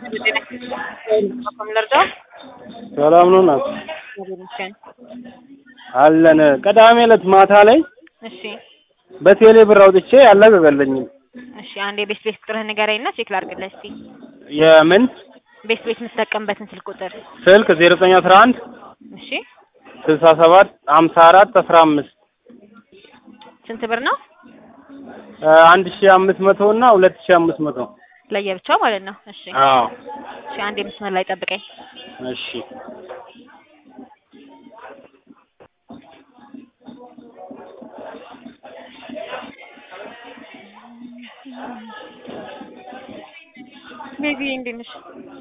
ልርዳው? ሰላም ነው ናት እግዚአብሔር ይመስገን። አለን። ቅዳሜ ዕለት ማታ ላይ እሺ በቴሌ ብር አውጥቼ አልለቀቀልኝም። እሺ፣ አንድ የቤት ቤት ቁጥርህን ንገረኝና ቼክ ላድርግልህ እስቲ። የምን ቤት ቤት የምትጠቀምበትን ስልክ ቁጥር። ስልክ ዜሮ ዘጠኝ አስራ አንድ እሺ፣ ስልሳ ሰባት ሀምሳ አራት አስራ አምስት ስንት ብር ነው? አንድ ሺ አምስት መቶ እና ሁለት ሺ አምስት መቶ ለየብቻው ማለት ነው። እሺ አዎ እሺ፣ አንድ የመስመር ላይ ጠብቀኝ። እሺ ቤቢ እንዴት ነሽ?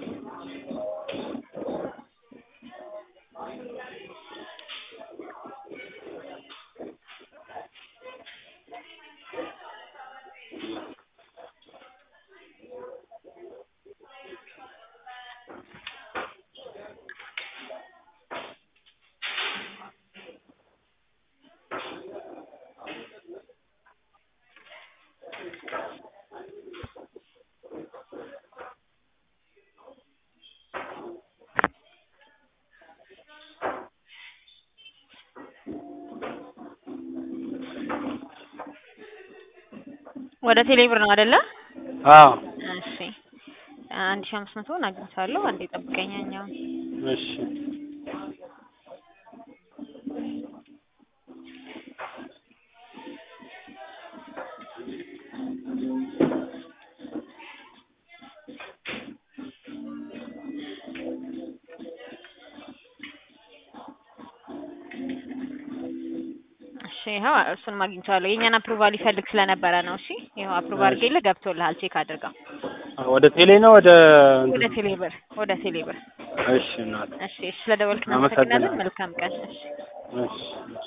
ወደ ቴሌብር ነው አይደለ? አዎ እሺ አንድ ሺህ አምስት መቶውን አግኝቻለሁ። አንዴ ጠብቀኝ። ያኛውን እሺ እሺ ይኸው እሱንም አግኝቻለሁ። የእኛን አፕሩቫል ይፈልግ ስለነበረ ነው። እሺ ይኸው አፕሩቭ አድርጌልህ ገብቶልሃል። ቼክ አድርገው። ወደ ቴሌ ነው ወደ ወደ ቴሌብር ወደ ቴሌብር። እሺ እናት እሺ ስለደወልክ እናመሰግናለን። አመሰግናለሁ። መልካም ቀን። እሺ እሺ